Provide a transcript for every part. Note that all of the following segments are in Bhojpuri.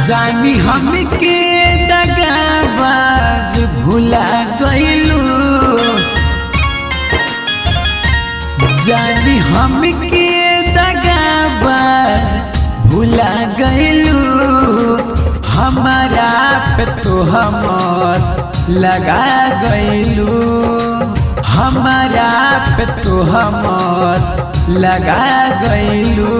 जानी हमके दगाबाज भुला गइलू जानी हमके दगाबाज भुला गइलू हमारा पे तो हमर लगा गइलू हमारा पे तो हमर लगा गइलू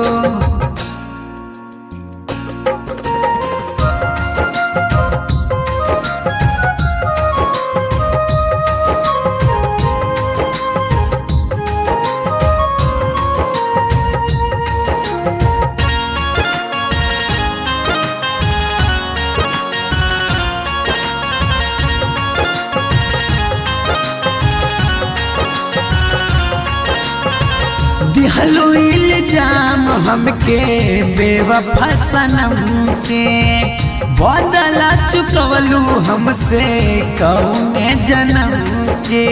दिहलो इल्जाम हमके बेवफा सनम के बदला चुकवलू हमसे कौने जन्म के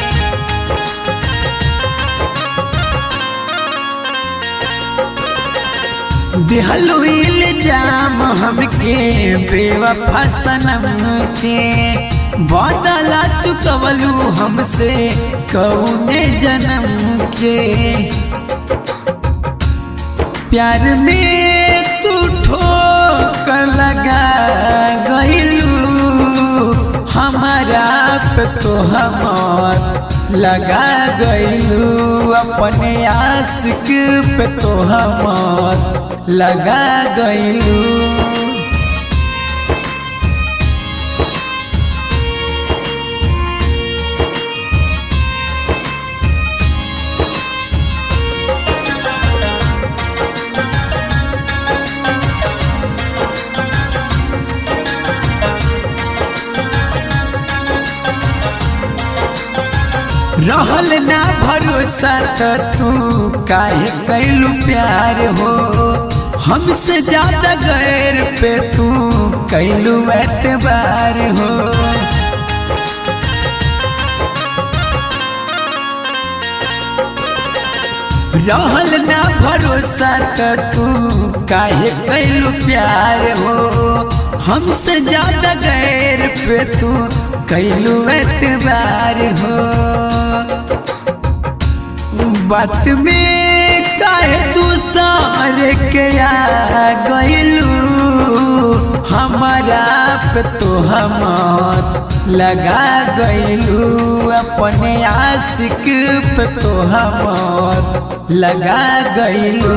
दिहलो इल्जाम हमके बेवफा सनम के बदला चुकवलू हमसे कौने जन्म के प्यार में तू ठोकर लगा गइलू हमारा पे तो हमर लगा गइलू अपने आशिक पे तो हमर लगा गइलू रहल ना भरोसा तो तू काहे कैलू प्यार हो हमसे ज्यादा गैर पे तू कैलू एतबार हो रहल ना भरोसा तो तू काहे कैलू प्यार हो हमसे ज्यादा गैर पे तू कैलू एतबार हो बात में काहे तू सारे के आ गइलू हमारा पे तो हमर लगा गइलू अपने आशिक पे तो हमर लगा गइलू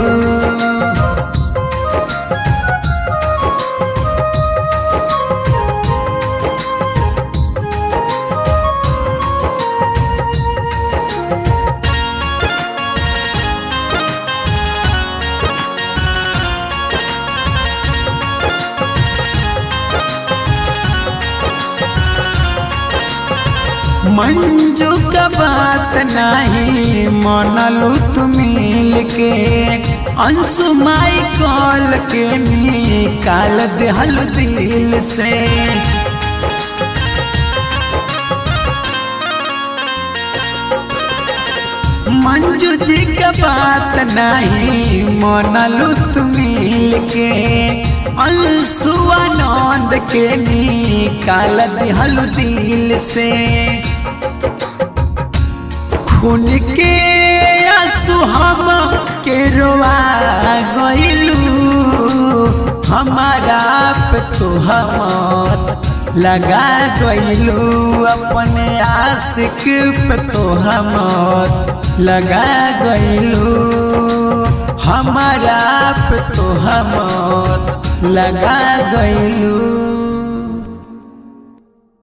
मंजू का बात नहीं मनलू तू मिल के अंशु माई कॉल के निकाल देहल दिल से मंजू जी का बात नहीं मनलू तू मिल के अंशु आनंद के निकाल दिहल दिल से खून के आंसू हम के रोआ गइलू हमारा पे तो हमर लगा गइलू अपने आशिक पे तो हमर लगा गइलू हमारा पे तो हमर लगा गइलू